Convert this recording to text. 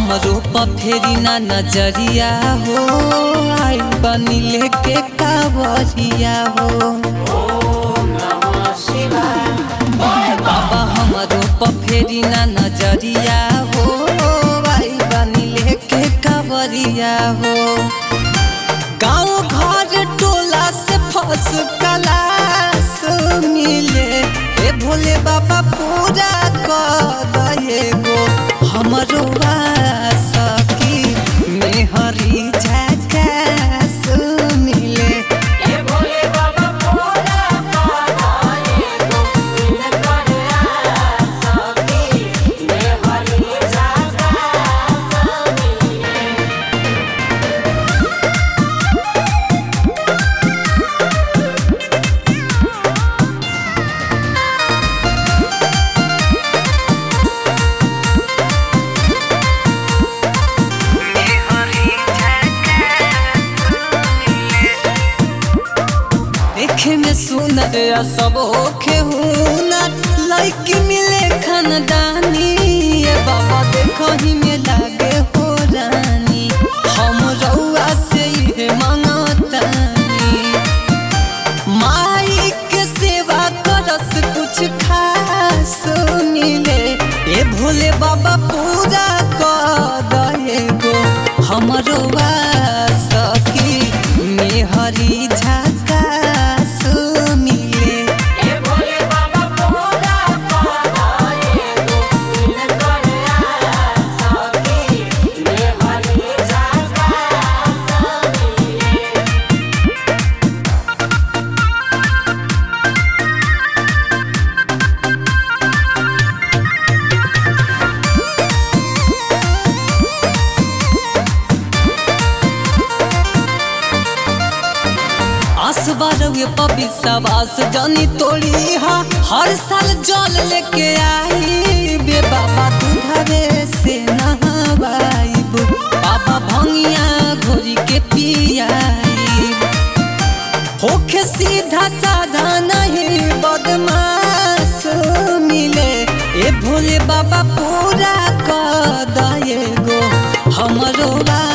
हमरो पर फेरी ना नजरिया हो आई बनी लेके कावरिया हो बाबा हमरो पर फेरी ना नजरिया हो आई बनी लेके कावरिया हो गाँव घर टोला से फस कलास मिले ए भोले बाबा पूरा कर दे गो हमरो सकी मेहरी झकास मिले ए भोले बाबा पूरा कादाए गो बिन कर सकी मैं हरी जागा समीरे देखे में सुंदर आ सब होखे हुनर लड़की मिले खानदानी ए बाबा देखो ही में लागे हो रानी हम रउआ से ये मांगतानी माई के सेवा करस कुछ खास मिले ए भोले बाबा पूजा कर दे गो हमरो सखी मेहरी झकास मिले ए भोले बाबा पूरा कादाए गो बिन कर सकी मैं हरी जागा समीरे आसबारवे पपी सवास जानी तोड़ी हा हर साल जल लेके आई बे बाबा दूधवे से नहवाइब बाबा भंगिया घोरी के पियाइब होखे सीधा साधा नहीं बदमाश मिले ए भोले बाबा पूरा कर दे गो हमरो बा